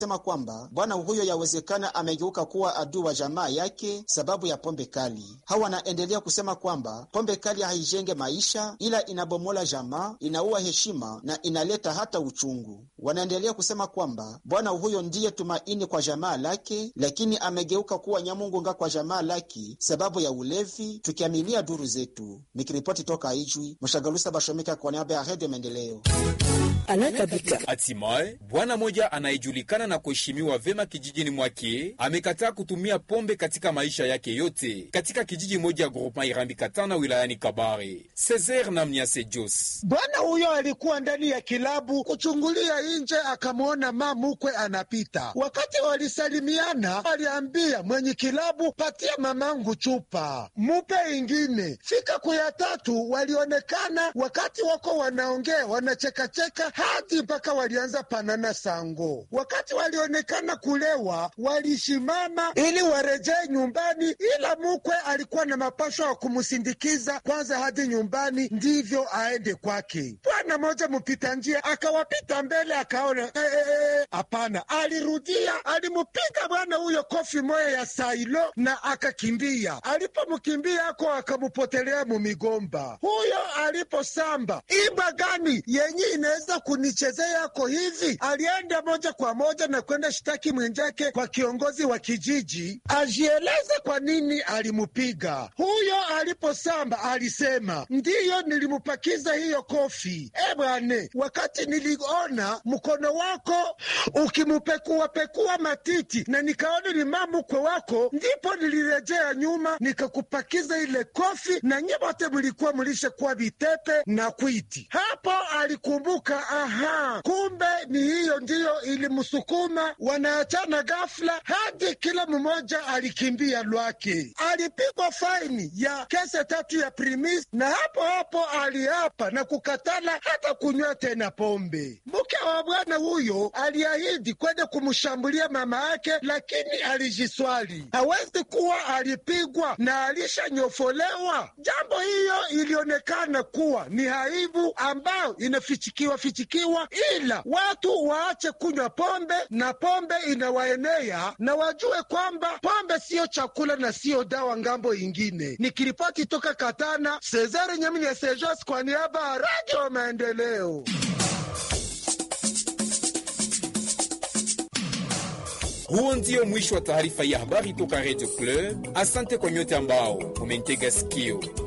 sema kwamba bwana huyo yawezekana amegeuka kuwa adui wa jamaa yake sababu ya pombe kali. Hawa wanaendelea kusema kwamba pombe kali haijenge maisha, ila inabomola jamaa, inaua heshima na inaleta hata uchungu. Wanaendelea kusema kwamba bwana huyo ndiye tumaini kwa jamaa lake, lakini amegeuka kuwa nyamungunga kwa jamaa lake sababu ya ulevi, tukiaminia duru zetu. Nikiripoti toka Ijwi, Mshagalusa Bashomika kwa niaba ya Redio Maendeleo. Hatimaye bwana moja anayejulikana na kuheshimiwa vema kijijini mwake amekataa kutumia pombe katika maisha yake yote katika kijiji moja groupement Irambi Katana wilayani Kabare. Cesar na Mnyase Jos, bwana huyo alikuwa ndani ya kilabu kuchungulia nje, akamwona mamukwe anapita. Wakati walisalimiana, aliambia mwenye kilabu, patia mamangu chupa, mupe ingine. Fika kuya tatu, walionekana wakati wako wanaongea, wanachekacheka hadi mpaka walianza panana sango. Wakati walionekana kulewa, walishimama ili warejee nyumbani, ila mukwe alikuwa na mapasho ya kumsindikiza kwanza hadi nyumbani, ndivyo aende kwake. Bwana moja mpita njia akawapita mbele, akaona hapana, e, e, alirudia, alimupiga bwana huyo kofi moya ya sailo na akakimbia. Alipomkimbia ako akamupotelea mumigomba. Huyo aliposamba iba gani yenye inaweza kunichezea yako hivi, alienda moja kwa moja na kwenda shitaki mwenjake kwa kiongozi wa kijiji ajieleze kwa nini alimupiga. Huyo aliposamba alisema, ndiyo nilimupakiza hiyo kofi. E bwane, wakati niliona mkono wako ukimupekuapekua matiti na nikaona ni mamukwe wako, ndipo nilirejea nyuma nikakupakiza ile kofi, na nye wote mlikuwa mlishakuwa vitepe na kwiti. Hapo alikumbuka, aha, kumbe ni hiyo ndiyo ilimsukuma. Wanaachana ghafla hadi kila mmoja alikimbia lwake. Alipigwa faini ya kese tatu ya primis, na hapo hapo aliapa na kukatala hata kunywa tena pombe. Mke wa bwana huyo aliahidi kwenda kumshambulia mama yake, lakini alijiswali hawezi kuwa alipigwa na alishanyofolewa. Jambo hiyo ilionekana kuwa ni aibu ambayo inafichikiwa fichikiwa, ila watu waache kunywa pombe na pombe inawaenea, na wajue kwamba pombe siyo chakula na siyo dawa ngambo ingine. Nikiripoti toka Katana, Cesare Nyaminya Sejos kwa niaba ya Radio Maendeleo. Huo ndio mwisho wa taarifa ya habari toka Radio Club. Asante kwa nyote ambao mumentega sikio.